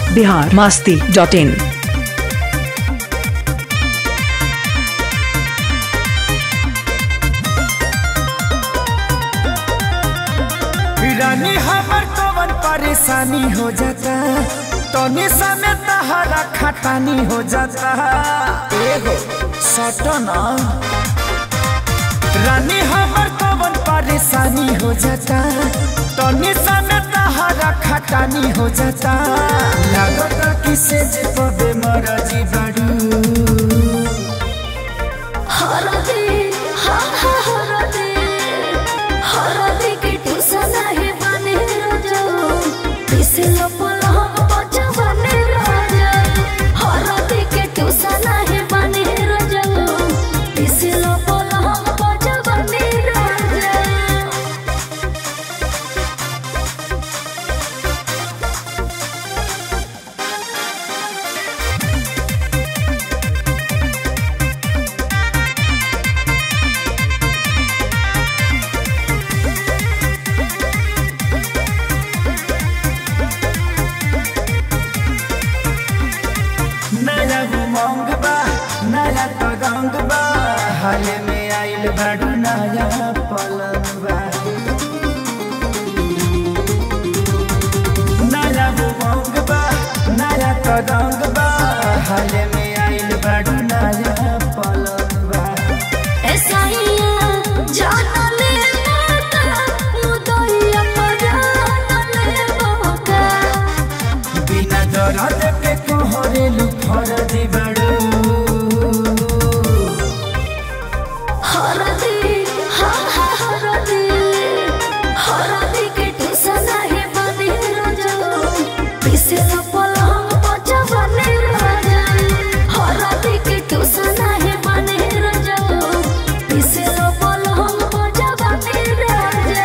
Bihar Masti dot in रानी हमर कवन परेशानी हो जाता तनी समय तहरा खटानी हो जाता एगो सटना रानी हमर कवन परेशानी हो जाता तनी समय तहरा खटानी हो जाता लागता कि से जे पबे मरजी बड़ू हरदे हा हा हरदे हरदे के ठुसना है बने राजा पिसलो पलहम बचा बने राजा हरदे के ठुसना है बने राजा पिसलो पलहम बचा बने राजा नया उमंग बा नया तगंग बा हाल में आइल बाडू नया पलंग बा नया उमंग बा नया तगंग बा हाल में आइल बाडू नया पलंग बा ऐसाइया जाना ले माता मुदइया पराना ले बाबा बिना दर्द के कोहरेलू फरदी बाडू हरदे हा हा हरदे हरदे के ठुसना है बने राजा पिसला पलंग बचा बने राजा हरदे के ठुसना है बने राजा पिसला पलंग बचा बने राजा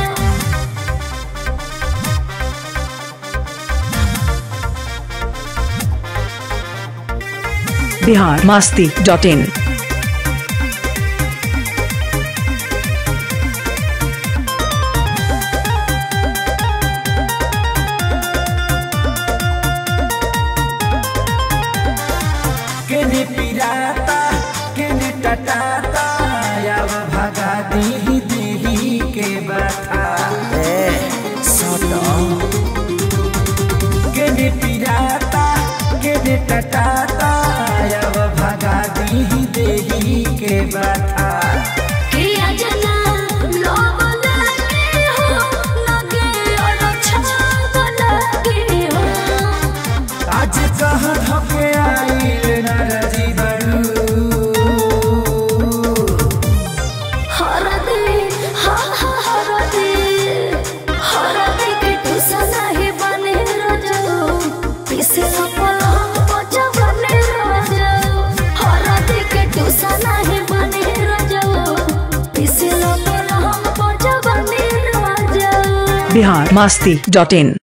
बिहार मास्ती डॉट इन केने पिराता केने टटाता याव भगा दी देही के बता ए सटो केने पिराता केने टटाता याव भगा दी देही के बता किया जना लोग लगे हो लगे और छाग लगे हो आज कहाँ धके आइल नरजी बड़ू हर दे हा हा हर दे हर दे के ठुसना है बने राजा पिसे पलंग बचा बने राजा हर दे के ठुसना है बने राजा पिसे पलंग बचा बने राजा बिहार मास्ती डॉट इन